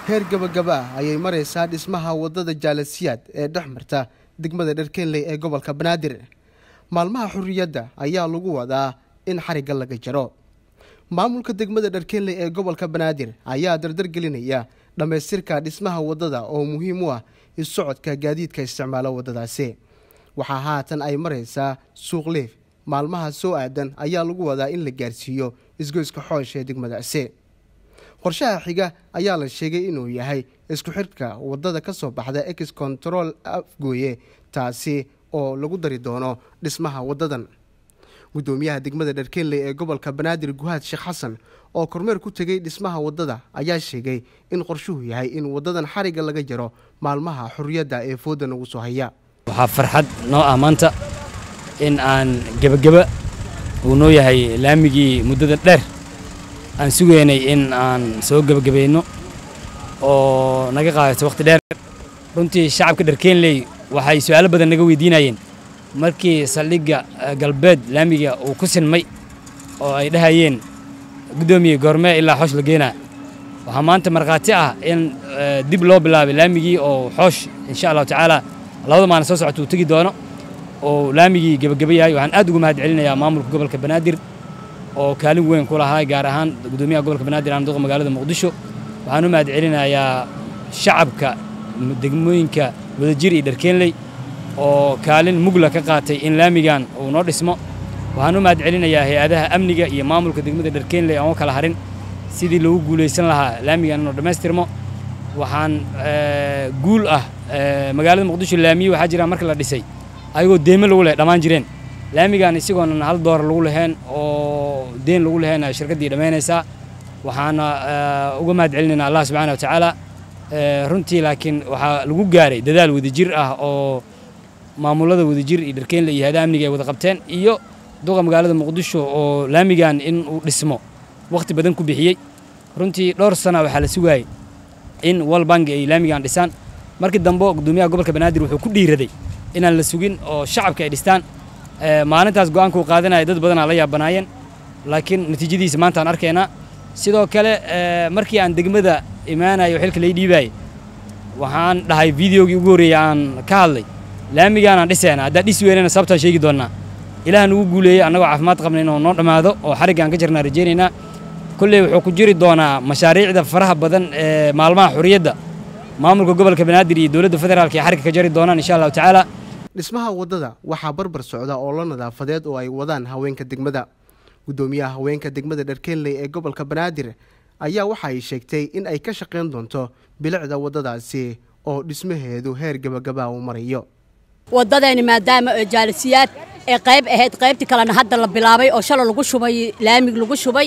heer gabagaba ah ayay maraysaa dhismaha wadada jaalasiyaad ee dhex marta degmada dharkeenley ee gobolka banaadir maalmaha xurriyadda ayaa lagu wadaa in xarigga laga jaro maamulka degmada dharkeenley ee gobolka banaadir ayaa dardargelinaya dhammaystirka dhismaha wadada oo muhiim u ah issocodka gaadiidka isticmaalo wadadaasi waxaa haatan ay maraysaa suuq liif maalmaha soo aadan ayaa lagu wadaa in la gaarsiiyo isgoyska xoosh ee degmadaasi qorshaha xiga ayaa la sheegay inuu yahay isku xidhka wadada ka soo baxda ex control afgooye taasi oo lagu dari doono dhismaha wadadan guddoomiyaha degmada dharkeenley ee gobolka banaadir guhaad sheekh xasan oo kormeer ku tegey dhismaha wadada ayaa sheegay in qorshuhu yahay in wadadan xarigga laga jaro maalmaha xurriyadda ee fooda nagu soo haya waxaa farxad noo ah maanta in aan gebageba uu noo yahay laamigii muddada dheer aan sugaynay in aan soo gebagabayno oo naga qaadato wakhti dheer runtii shacabka dharkeenley waxay su'aalo badan naga weydiinayeen markii saldhigga galbeed laamiga uu ku sinmay oo ay dhahayeen guddoomiye goormee ilaa xoosh la geenaa waxaa maanta markhaati ah in dib loo bilaabay laamigii oo xoosh insha allahu tacaala labada maalin soo socota uu tegi doono oo laamigii gebageba yahay waxaan aad ugu mahad celinayaa maamulka gobolka banaadir oo kaalin weyn ku lahaa gaar ahaan guddoomiyaha gobolka banaadir aan duqa magaalada muqdisho waxaan u mahad celinayaa shacabka degmooyinka wadajir iyo dharkeenley oo kaalin mugla ka qaatay in laamigan uu noo dhismo waxaan u mahad celinayaa hay-adaha amniga iyo maamulka degmada dharkeenley aan u kala harin sidii lagu guulaysan lahaa laamigan inuu dhammaystirmo waxaan guul ah magaalada muqdisho laamiye waxaa jira marka la dhisay ayagoo deeme lagu leh dhammaan jireen laamigan isagoona hal door lagu lahayn oo deen lagu lahayn shirkaddii dhammaynaysaa waxaana uga mahad celinaynaa allah subxaana wa tacaala runtii laakiin waxaa lagu gaaray dadaal wadajir ah oo maamulada wadajir iyo dharkeenle iyo hay-adaha amniga ay wada qabteen iyo duqa magaalada muqdisho oo laamigan in uu dhismo wakhti badan ku bixiyey runtii dhowr sana waxaa la sugaayey in walbangi ay laamigan dhisaan markii dambe guddoomiyaha gobolka banaadir wuxuu ku dhiiraday inaan la sugin oo shacabka ay dhistaan maalintaas go'aanka uu qaadanaya dad badanaa la yaabanaayeen laakiin natiijadiisa maanta aan arkaynaa sidoo kale markii aan degmada imaanayo xilka lay dhiibaayey waxaan dhahay videogii ugu horreeyey aan ka hadlay laamigaan aan dhisayna haddaa dhisi weynana sababtaan sheegi doonnaa ilaah nugu guuleeyey annagoo caafimaad qabna inuu noo dhammaado oo xariggaan ka jirnaa rajaynaynaa kolley wuxuu ku jiri doonaa mashaariicda faraha badan ee maalmaha xurriyadda maamulka gobolka banaadir iyo dowladda federaalka ee xarigga ka jari doonaan insha allahu tacaala dhismaha wadada waxaa barbar socda oo la nadaafadeed oo ay wadaan haweenka degmada guddoomiyaha haweenka degmada dharkeenley ee gobolka banaadir ayaa waxa ay sheegtay in ay ka shaqayn doonto bilicda waddadaasi oo dhismaheedu heer gabagaba uu marayo waddadeeni maadaama jaalisiyaad ee qayb ahayd qaybtii kalena hadda la bilaabay oo shalay lagu shubay laamig lagu shubay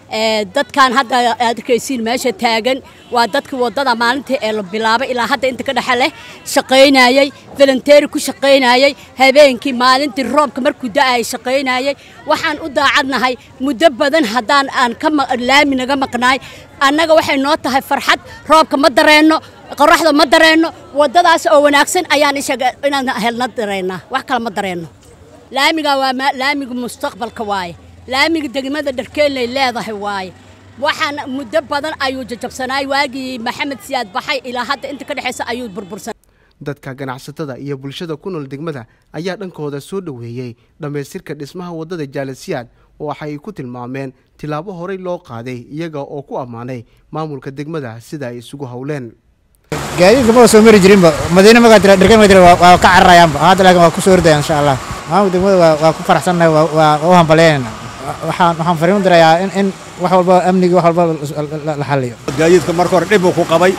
dadkan hadda aad arkaysiin meesha taagan waa dadkii waddada maalintii ee la bilaabay ilaa hadda inta ka dhexe leh shaqaynayey volunteeri ku shaqaynayey habeenkii maalintii roobka markuu da'ayay shaqaynayey waxaan u daacadnahay muddo badan haddaan aan ka laami naga maqnaay annaga waxay noo tahay farxad roobka ma dareenno qoraxda ma dareenno waddadaas oo wanaagsan ayaan ishaga inaan helna dareennaa wax kale ma dareenno laamiga waa laamiga mustaqbalka waaye laamiga degmada dharkeenley leedahay waaye waxaan muddo badan ayuu jajabsanaay waagii maxamed siyaad baxay ilaa hadda inta ka dhexaysa ayuu burbursan dadka ganacsatada iyo bulshada ku nool degmada ayaa dhankooda soo dhoweeyey dhammaystirka dhismaha waddada jaalasiyaad waxay ku tilmaameen tilaabo horey loo qaaday iyaga oo ku ammaanay maamulka degmada sida ay isugu howleen gaadiidka maba soo mari jirinba madiine magaa tira dharkeen magaa tira waa ka cararayaanba hadda laakiin waa ku soo ordaya insha allah maamulka degmada waa ku faraxsannahay waa u hambalyaynayna waxaan waxaan fariin dirayaa in in wax walba amnigi wax walba la xalliyo gaadiidka marka hore dhib uu ku qabay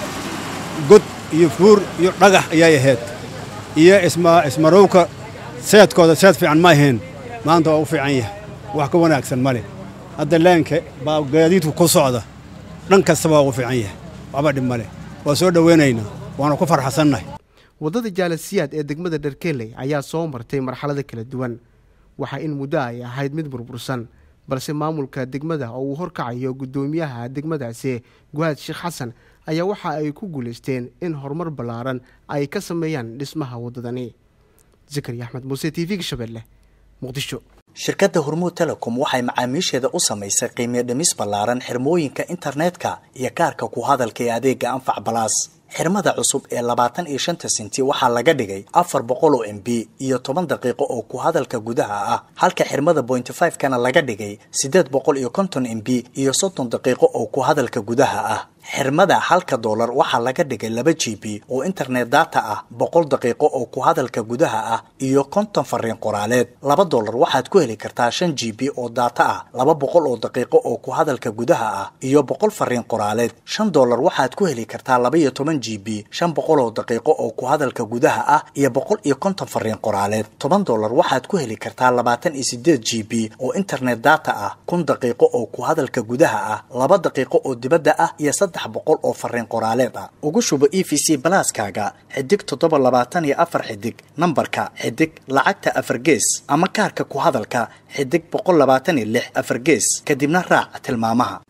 god iyo fuur iyo dhagax ayay ahayd iyo isma ismarowka seedkooda seed fiican ma ahayn maanta waa u fiican yahay wax ka wanaagsan male hadda leenka baa gaadiidku ku socda dhan kastaba waa ugu fiican yahay waxba dhib male waa soo dhowaynaynaa waana ku farxasannahay waddada jaalasiyaad ee degmada dharkeenley ayaa soo martay marxalado kala duwan waxaa in muddo ay ahayd mid burbursan balse maamulka degmada oo uu horkacayo guddoomiyaha degmadaasi guhaad sheekh xasan ayaa waxa ay ku guulaysteen in horumar ballaaran ay ka sameeyaan dhismaha waddadani zakari axmed muuse t v-ga shabeelle muqdisho shirkadda hormuud telecom waxay macaamiisheeda u samaysay qiimiyo dhimis ballaaran xirmooyinka internetka iyo kaarka ku hadalka ee adeega anfac balaas xirmada cusub ee labaatan iyo shanta senti waxaa laga dhigay afar boqol oo m b iyo toban daqiiqo oo ku hadalka gudaha ah halka xirmada bointy five kana laga dhigay siddeed boqol iyo konton m b iyo soddon daqiiqo oo ku hadalka gudaha ah xirmada halka doolar waxaa laga dhigay laba g b oo internet data ah boqol daqiiqo oo ku hadalka gudaha ah iyo konton fariin qoraaleed laba doolar waxaad ku heli kartaa shan g b oo data ah laba boqol oo daqiiqo oo ku hadalka gudaha ah iyo boqol fariin qoraaleed shan doolar waxaad ku heli kartaa laba iyo toban g b shan boqol oo daqiiqo oo ku hadalka gudaha ah iyo boqol iyo konton fariin qoraaleed toban doolar waxaad ku heli kartaa labaatan iyo sideed g b oo internet data ah kun daqiiqo oo ku hadalka gudaha ah laba daqiiqo oo dibadda ah iyo saddex boqol oo fariin qoraaleed ah ugu shubo e v c balaaskaaga xidig toddoba labaatan iyo afar xidig nambarka xidig lacagta afar gees ama kaarka ku hadalka xidig boqol labaatan iyo lix afar gees kadibna raac tilmaamaha